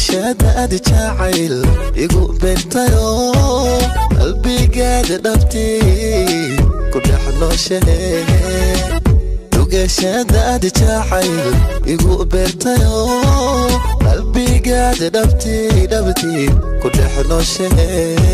dugashaadaadi jacayl igu beertayo qalbigaada dhabtii ku dhex nooshahe dugashaadaadi jacayl igu beertayo qalbigaada dhabtii dhabtii ku dhex nooshahe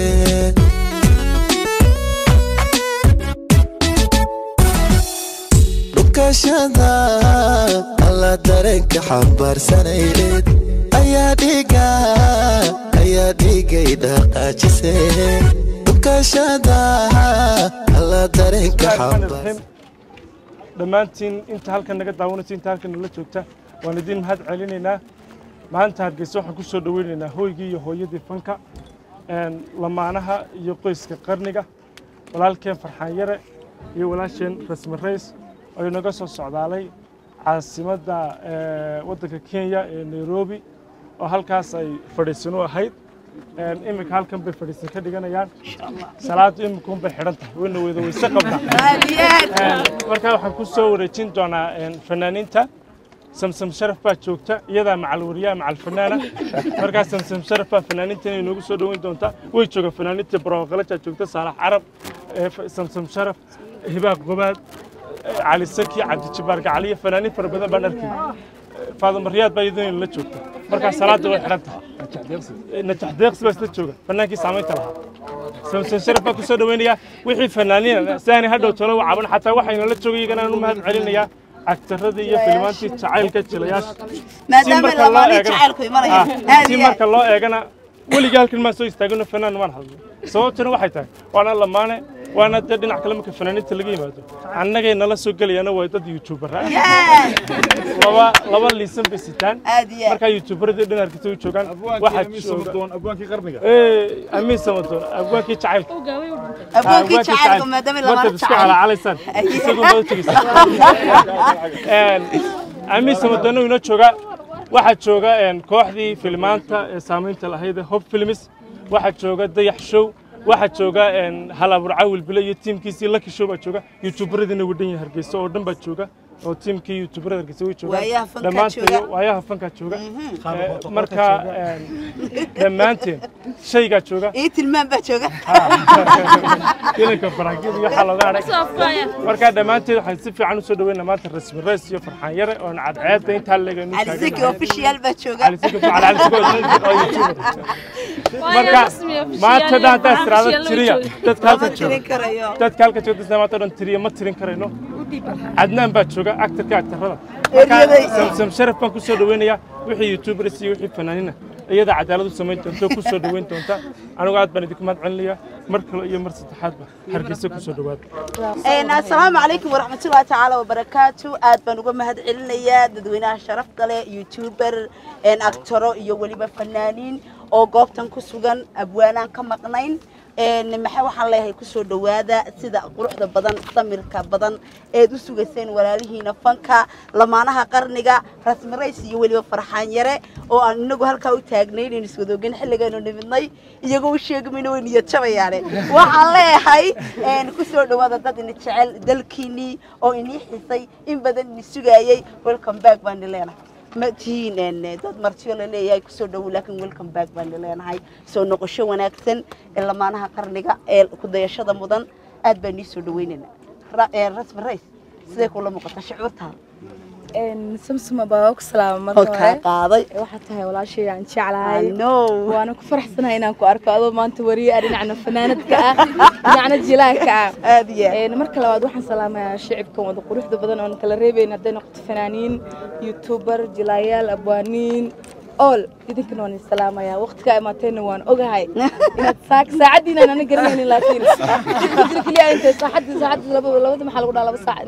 dhukashada alla dareenka xambaarsanayed ayaa dhiga ayaa dhigay dhaqaajise dhukashada alla dareenka xambaar dhammaantiin inta halkan naga daawanaysa inta halkan nala joogta waan idiin mahad celinaynaa maanta hargeysa waxaan ku soo dhoweynaynaa hooygii iyo hooyadii fanka lamaanaha iyo qoyska qarniga walaalkeen farxaan yare iyo walaasheen rasmi rays oo inaga soo socdaalay caasimadda waddanka kenya ee nairobi oo halkaas ay fadhiisan u ahayd iminka halkan bay fadhiisan ka dhiganayaan salaadu iminka unbay xidhan tahay wayna wada weyse qabnaa markaa waxaan ku soo wareejin doonaa fanaaniinta samsam sharaf baa joogta iyadaa macal wariyaha macal fanaana markaa samsam sharaf baa fanaaniinta inay noogu soo dhoweyn doontaa way jooga fanaaniinta barooqalajaa joogta saalax carab samsam sharaf hibaaq gobaad cali saki cabdijabaar gacaliyo fanaaniin fara badan baan arkay faadama riyaad baa iyaduna la joogta markaa salaada way xidhan tahay najax deeqsi baa isla jooga fanaankii saamaynta lahaa samson sharaf baa ku soo dhoweynayaa wixii fanaaniina si aanay hadhow tolo u caban xataa waxayna la joogay iyagana aan u mahad celinayaa actaradii iyo filimaantii jacaylka jilayaasha si marka loo eegana weligii halkan maan soo istaagino fanaan maan hadlo sababtuna waxay tahay waana lamaane waana dee dhinac kale marka fanaaniinta laga yimaado annagay nala soo gelayana waa dad youtuber ah laba laba liisan bay sitaan markaa youtuberadii dhan hargeysa u joogaan waxaa jooga abwaankii qarniga amiin samadoon abwaankii jacaylka abwaankii jacaylka maadaama lama markaad isku calaacalaysaan isagu baad tegeysaa amiin samadoonna inoo jooga waxaa jooga kooxdii filmaanta ee saamaynta lahayd ee hob films waxaa jooga dayax show waxaa jooga halaabur cawil bile iyo tiimkiisii laki show baa jooga youtuberadiina wadhan yahay hargeysa oo dhan baa jooga oo tiimkii youtuberada hargeysa way Waayaha joogaan fankaa dhammaantood jooga. waayaha fankaa jooga Eh, marka dhammaanteen shaygaa jooga ii tilmaan baa jooga inanka baraagida iyo waxaa looga hadhay markaa dhammaanteed waxaan si fiican u soo dhaweynaa maanta rasmi rays iyo farxaan yare oon cadceedda intaa leegaynu cali siki official baa jooga على سكة على على سكة oo youtuber marka maanta dhan haddaa tiraahdo tiriya dadka halka lama tirin jooga karayo dadka halka jooga dadka maanta dhan tiriya ma tirin karayno cadnaan baa jooga actorka actorada Eryaday. samsam sharaf baan ku soo dhaweynayaa wixii youtubers iyo wixii fanaaniina iyada cadaalad u samayn doonta oo ku soo dhaweyn doonta anigu aad baan idinku mahad celinayaa mar kale iyo mar saddexaadba hargeysa ku soo dhawaada asalaamu calaykum waraxmatullahi tacaala wabarakaatu aad baan uga mahad celinayaa dadweynaha sharafta leh youtuber actoro iyo weliba fanaaniin oo goobtan ku sugan abwaanaan ka maqnayn maxaa waxaan leeyahay kusoo dhowaada sida quruxda badan samirka badan eed u sugayseen walaalihiina fanka lamaanaha qarniga rasmi rays iyo weliba farxaan yare oo aan inagu halkaa u taagnayn aynu iswadoogen xilligaynu nimidnay iyagoo u sheegamayna way niyad jabayaane waxaan leeyahay kusoo dhowaada dad ini jecel dalkiinii oo inii xisay in badan ini sugaayey welcome back baan leenahay ma tihiin dad martiyo la leeyahay kusoo dhowow laakiin welcome back baan leenahay soo noqosho wanaagsan ee lamaanaha qarniga ee kudayashada mudan aad baan nii soo dhaweynaynaa Ra- ee, rasmi rays siday kula muuqata shucuurtaada samsuma baa ku salaama oo marka kaa hore qaaday waxaa tahay walaashay aan jeclahay no waana ku faraxsanahay inaan ku arko adoo maanta wariye ah dhinacna fanaanadka ah dhinacna jilaanka ah aad iyo aad. Een, marka labaad waxaan salaamayaa shicibkan wada quruxda badan oon kala reebayn hadday noqoto fanaaniin youtuber jilaayaal abwaaniin ool idinkana waan salaamayaa waqtigaa imaateenna waan ogahay inaad saak saacaddiina ana garanaynin laakiin jidka jira keliya intay saaxadii saacadii laba labada maxaa lagu dhaha laba saac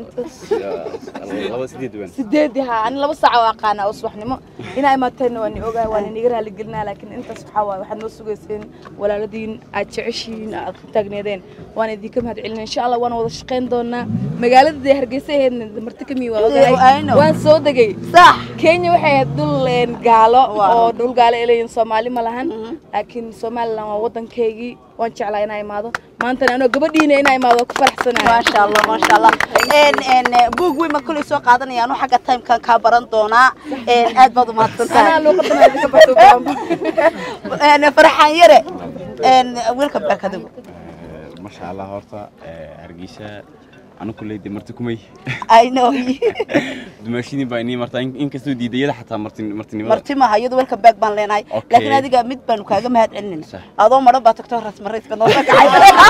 inta laba sideed wan sideed ها أنا لبس ساعة وأقانا أصبح نمو هنا ما تنو أني أوجا وأنا نقرأ اللي قلنا لكن أنت سبحان الله واحد نص جالسين ولا الذين أتعشين أتقنيدين وأنا ذيكم هاد علنا إن شاء الله وأنا وضشقين دونا مقالة ذي هرجسة هن مرتكمي I know. وأنا وأنا صودقي صح كينيا waxay dul een gaalo Wow. oo dhul dhul gaale ay leeyihin soomaali ma lahan laakiin somalilan waa waddankaygii waan jeclaa inaa imaado maantana anoo gabadhiina inaa imaado ku faraxsanahay maasha allah maasha allah een een buug weyn ma kulay soo qaadanaya anu xagga timekan kaa baran doonaa een aad baad u mahadsan anaa tahay luuqadana idinka barto baamba een farxaan yare een welcome back adigu masha allah horta hargeysa anu kuleyde marti kumay i know dumaashidin baa inii martaa inkastoo diidayada xataa martin martinimada marti maaha iyadu welcome back baan leenahay Okay. laakiin adiga mid baanu kaaga mahad celinayna Sax. adoo madhan baa tagto rasmarayska noo kacay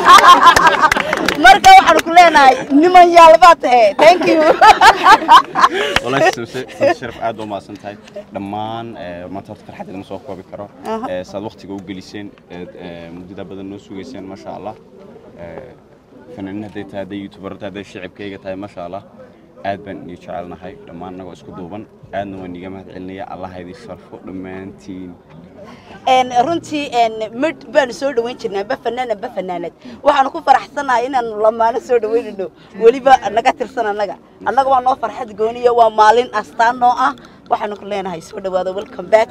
marka waxaanu ku leenahay niman yaal baa tahe thank you walahi sida sharaf aad u mahadsan tahay dhammaan eh, maanta horta farxadda lama soo koobi karo Aha. Eh, saad waqtiga u geliseen eed, eh, muddada badan noo sugayseen masha allah Eh, fanaaniin hadday tahay hadday youtuberta hadday shicibkayga tahay masha allah aad baan idin jecelnahay dhammaan annagoo isku duuban aadna waan iiga mahad celinaya allah ha idin sharfo dhammaantiin een runtii een mid baanu soo dhaweyn jirnaa ba fanaan ba fanaanad waxaanu ku faraxsanahay inaanu lamaano soo dhaweynayno weliba naga tirsan annaga annaga waa noo farxad gooniya waa maalin astaan noo ah waxaanu ku leenahay soo dhawaada welcome back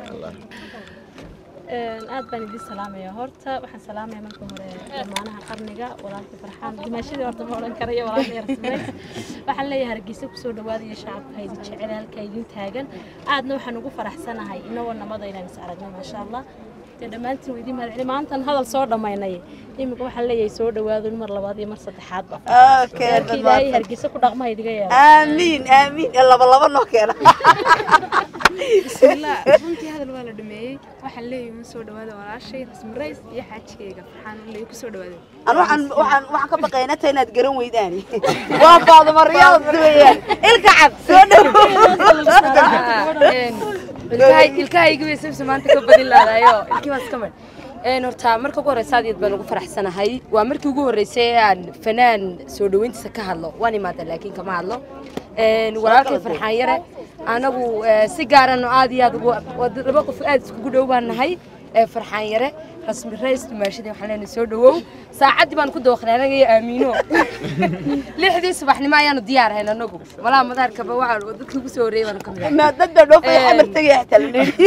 aad baan idin salaamaya horta waxaan salaamaya marka hore dhammaanaha qarniga walaalkii farxaan dimaashadii horta ma odhan karayo walaalkii yarsimays waxaan leeyahay hargeysa kusoo dhawaada iyo shacabka idin jecel halka idin taagan aadna waxaan ugu faraxsanahay inagoo nabada inaan is aragno maasha allah dee dhammaantiin waa idin mahadceli maantan hadal soo dhammaynay iminka waxaan leeyahay soo dhawaado mar labaad iyo mar saddexaadba okay markii ilaahay hargeysa ku dhaqma idiga yeelo aamiin aamiin ee laba laba noo keena bismillah runtii hadal waa la dhameeyey waxaan leeyahay ma soo dhawaada walaashay rasmi rays iyo xaajigayga farxaan leeyahay ku soo dhawaada an waxaan waxaan waxaan ka baqaynaa ta inaad garan weydaan waa baadamariyaad weeyaan ilka cad soo dhow ilkahaygi bay sabsa maanta ka badin laadayo ilkii baan iska mar een horta marka ugu horeysa aad iyo aad baan ugu faraxsanahay waa markii ugu horreysay ee aan fanaan soo dhaweyntiisa ka hadlo waan imaada laakiin kama hadlo een walaalkay farxaan yare anagu eh, si gaaran oo aad iyo aad ugu waa laba qof aad iskugu dhow baan nahay ee farxaan yare rasmi rays dumaashadii waxaan leenahay soo dhawow saacaddii baan ku dawaqnay anaga iyo aamiino lixdii subaxnimo ayaanu diyaarahayn anagu malaha madaarkaba waxaan dadkii ugu soo horreeyay baanu ka mid ahay maadada dhoofay xamar tagay xataa la dheeri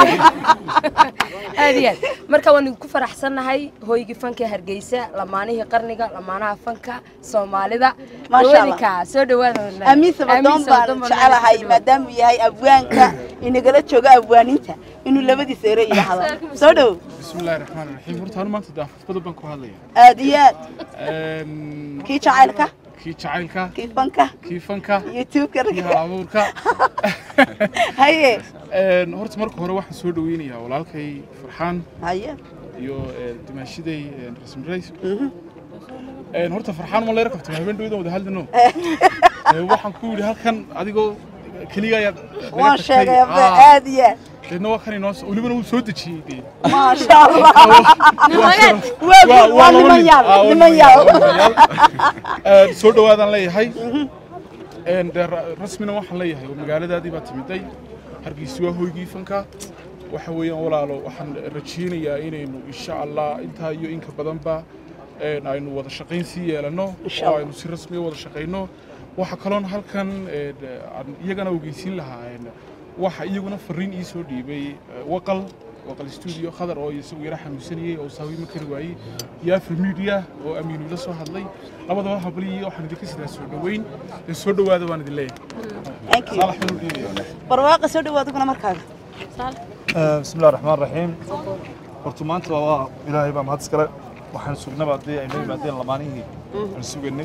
aad iyo aad marka waan ku faraxsannahay hooygii fanka hargeysa lamaanihii qarniga lamaanaha fanka soomaalida Maasha Allah. dhawadinka soo dhawaada amiin sabadoon baan jecelahay maadaama uu yahay abwaanka inagala jooga abwaaninta inuu labadiisa ere yidhaahdo soo dhow بسم الله الرحمن الرحيم horta anu maanta daafad badan baan ku hadlaya aad iyo aad Een, kii jacaylka kii jacaylka kii fanka kii fanka youtube-ka kii halabuurka haye Een, horta marka hore waxaan soo dhaweynayaa walaalkay farxaan haye iyo een, dimaashiday een, rasmi rays Een, horta farxaan ma leera kabtay habeen dhawada wada hadlino Ee, waxaan ku yidhi halkan adigoo keliga ayaad naga waan tagtay. sheegay abda Ah, aad iyo aad deedna waa kan inoo welibana wuu soo dejiyey dee maasha allah waa waa waa- waa laba niman nin. yaal Ah, waa niman niman yaal yaal, niman yaal. Een, soo dhawaadaan leeyahay Een, dee ra- rasmina waxaan leeyahay oo magaaladaadii baa timiday hargeysa waa hoygii fanka waxa weeyaan walaalo waxaan rajaynayaa inaynu insha allah intaa iyo inka badanba een, aynu wada shaqayn sii yeelano Insha oo Allah. aynu si rasmi u wada shaqayno waxa kaloon halkan een, aan iyagana ogeysiin lahaa een, waxa iyaguna fariin ii soo dhiibay eh, waqal waqal studio khadar oo isagu yara xanuunsanayey oo saawiima kari waayey iyo afri media oo amiinu la soo hadlay labadaba habliyi waxaan idinka sidaa soo dhaweyn ee soo dhawaada waan idin leeyahay thank you saalax baan u dhiibaya barwaaqa soo dhawaad kuna markaaga بسم الله الرحمن الرحيم horta maanta waa ilaahay baa mahad iskale waxaan sugnaba haddii ay noo yimaadeen lamaanihii aan sugaynay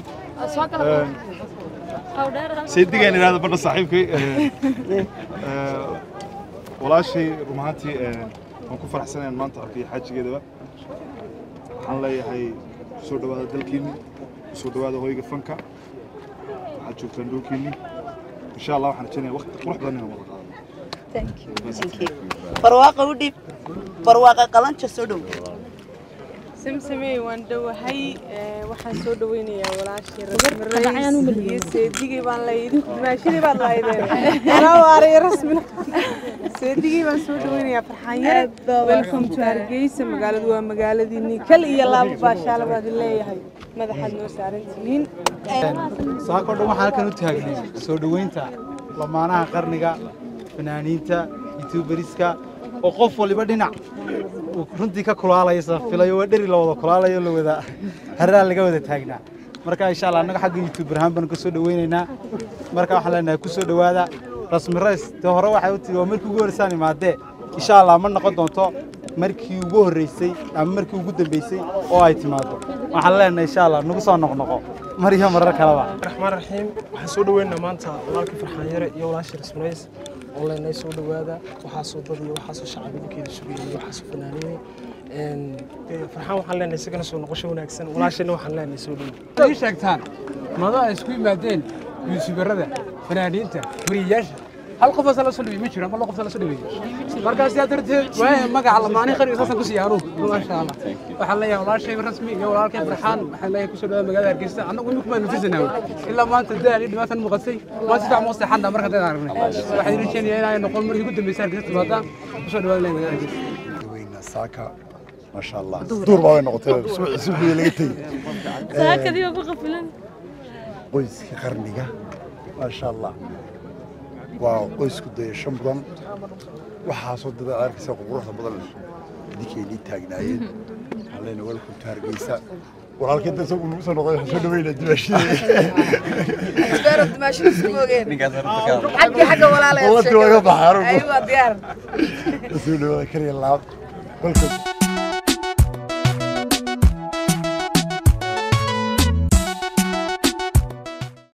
saydigaan idhahda badha saaxiibkay walaashay run ahaantii waan ku faraxsanayn maanta arkay xaajigeedaba waxaan leeyahay soo dhawaada dalkiinni soo dhawaada hoyga fanka waxaad joogtaan dhowkiinni insha allah waxaan rajaynaya waqti qurux badan inaan wada qaadano thank you barwaaqa u dhiib barwaaqa qalanja soo dhow samsamey waan dhowahay ee, waxaan soo dhaweynayaa walaashii qadacayaan u rasmi maliyey. iyo seedigii baan lahayd dimaashadii baad lahaydeen anaa waaraya rasmina seedigii baan soo dhaweynayaa farxaan yare welcome to hargeysa magaaladu waa magaaladiinii kal iyo laabo baashaala baad leeyahay madaxaad noo saaran tihiin saako dhan waxaan halkan u taagnay soo dhoweynta lamaanaha qarniga fanaaniinta youtuberiska oo qof waliba dhinac uu runtii ka kulaalaysa filayo waa dheri la wada kulaalayo la wada haraa laga wada taagnaa marka insha allah annaga xagga youtube ahaan baan ka soo dhaweynaynaa marka waxaan leenahay ku soo dhowaada rasmi rays dee hore waxay u tiri waa markii ugu horreysaan imaadee insha allah ma noqon doonto markii ugu horreysay ama markii ugu dambeysay oo ay timaado waxaan leenahay insha allah nagu soo noqnoqo mar iyo marar kaleba raxmaan raxiim waxaan soo dhaweynaa maanta walaalkii farxaan yare iyo walaashii rasmarays oo leenahay soo dhowaada waxaasoo dad iyo waxaasoo shacab idinkeeda sugayay iyo waxaasoo fanaaniinay farxaan waxaan leenahay isagana soo noqosho wanaagsan walaashayna waxaan leenahay soo dhow ii sheegtaan mado ay isku yimaadeen yuusubarada fanaaniinta wariyayaasha hal qof asa la soo dhibay ma jiro ama laba qof la soo dhibay markaa sidaa darteed waaya magaca lamaani qari saasaan ku siiya anugu maasha allah waxaan leeyahay walaashay rasmi iyo walaalkay farxaan waxaan leeyahay kusoo dhawaada magaalada hargeysa annagu imika baan nufisanaa ilaa maanta daal iyo dhibaatan muuqatay maanta sidax moo seexanna marka dad aragnay waxaan idin jeenayaa inay noqon markii ugu dambeysay hargeysa timaadaan kusoo dhawaada leeyahay magaalada hargeysa saaka maasha allah duur baa way noqotay subaxii laga tegey saakadii waa ku qafilan qoyska qarniga maasha allah waa qoysku dayasho mudan waxaasoo dada arkaysa quruxda badan idinkeennii taagnaayeen waxaan leenahay welcome to hargeysa walaalkii inta isagu nagu soo noqday waxaan soo dhaweynaa dimaashadii xagga walaalayaal Walladii waa ka baxay, anigu. aywa diyaar soo dhawaada kariya laab welcome